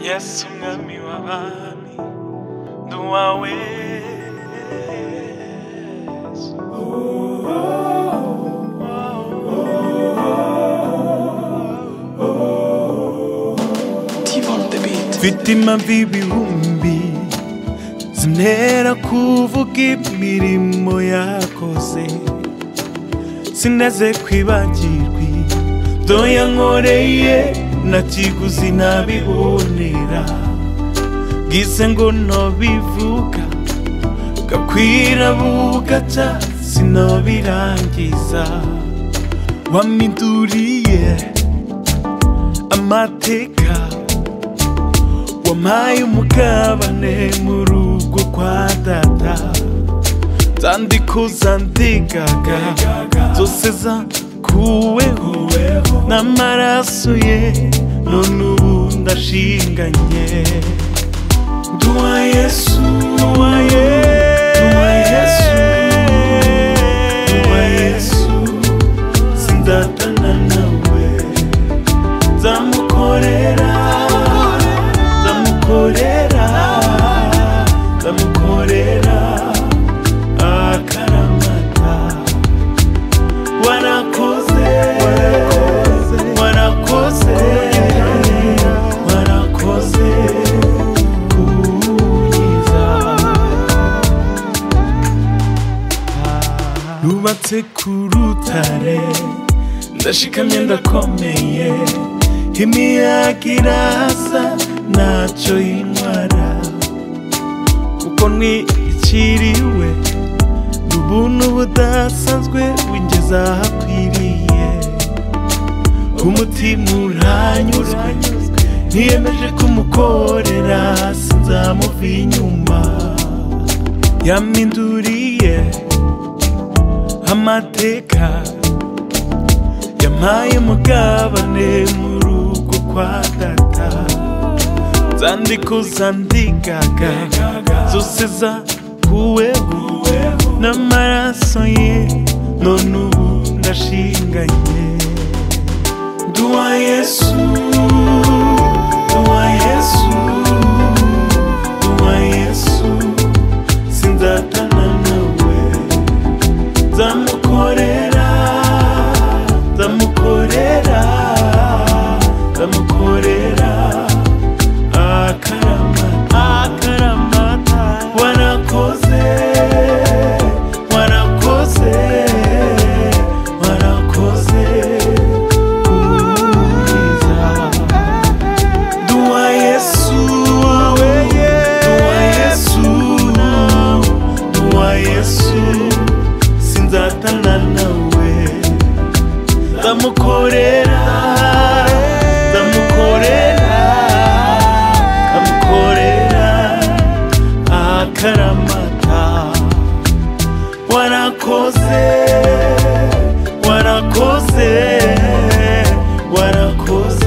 yesu mwami w'abami ndi uwawe yesu. T on the beat. mfite impamvu ibihumbi zintera kuvuga imirimo yakoze sinaze kwibagirwa ibyo yankoreye nta kiguzi ntabibonera bwize ngo ntobivuga gakwira bugaca sinobirangiza wamiduriye amateka wampaye umugabane mu rugo kwa data zandiko zandegaga zose zakuweho n'amaraso ye none ubu ndashinganye nduwa yesu nduwa yesu nduwa yesu sindatana nawe nzamukorera nzamukorera nzamukorera akaramata warakoze warakoze warakoze kunkiza rubatse ku rutare ndashikamye ndakomeye imiyaga iraza ntacyo yinywara kuko ntikiriwe ubuntu budasanzwe wingeza ahakwiriye umutima uranyuzwe niyemeje kumukorera sinzamuva inyuma yaminduriye amateka yampaye umugabane mu rugo kwa data zandiko zandigaga zose zakuweho n'amaraso ye none ubu ndashinganye nduwa yesu nduwa yesu nduwa yesu sinzatana nawe nzamukorera nzamukorera nzamukorera akarama akaramata warakoze warakoze warakoze ubwiza Dua Yesu wawe Dua Yesu Dua Yesu Sinzatana nawe Ndamukorera Ndamukorera Ndamukorera Akaramata Warakoze Warakoze Warakoze